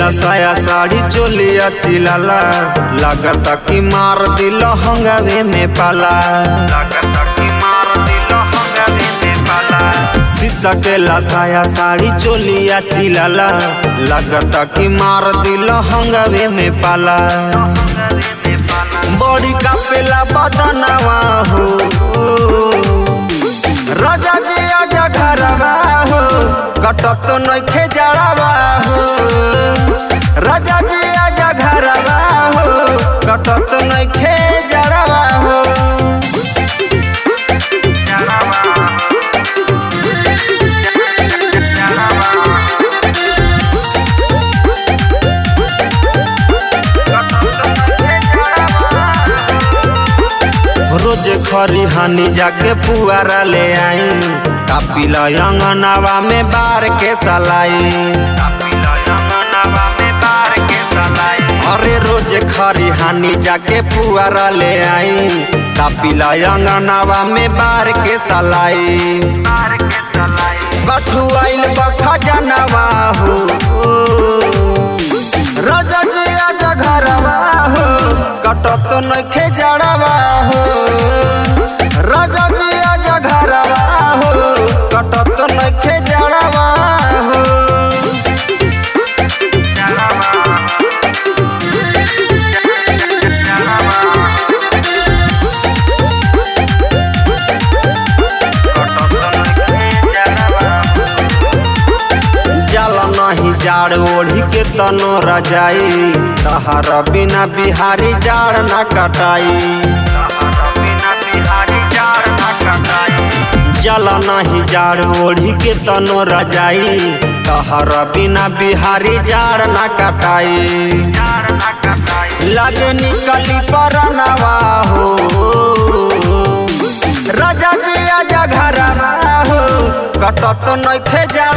साया साड़ी चोलिया चिलाला लागता कि मार दिल हंगावे में पाला शीशा के साया साड़ी चोलिया चिलाला लागता कि मार दिल हंगावे में पाला बड़ी कापेला बदनवा हो राजा जी आजा घरवा हो कटत नइखे जड़ावा हो राजा जी आजा घरवा हो कटत नइखे जड़ावा हो रोज खरी हानि जाके पुआरा ले आई कापिल अंगनावा में बार के सलाई अरे रोज खरी हानि जाके पुआरा ले आई कापिल अंगनावा में बार के सलाई कठुआइल बखा जनवा हो राजा जी आजा घरवा हो कटत नइखे जड़वा हो राजा जी आजा घरवा हो कटत नइखे जड़वा हो जल नहीं जाड़ ओढ़ी के तनो रजाई तहर बिना बिहारी जाड़ न कटाई जल नहीं जाड़ ओढ़ी के तनो रजाई तहर बिना बिहारी जाड़ न कटाई लगे निकली परनवा हो राजा जी आजा घरवा हो कटत नइखे जाड़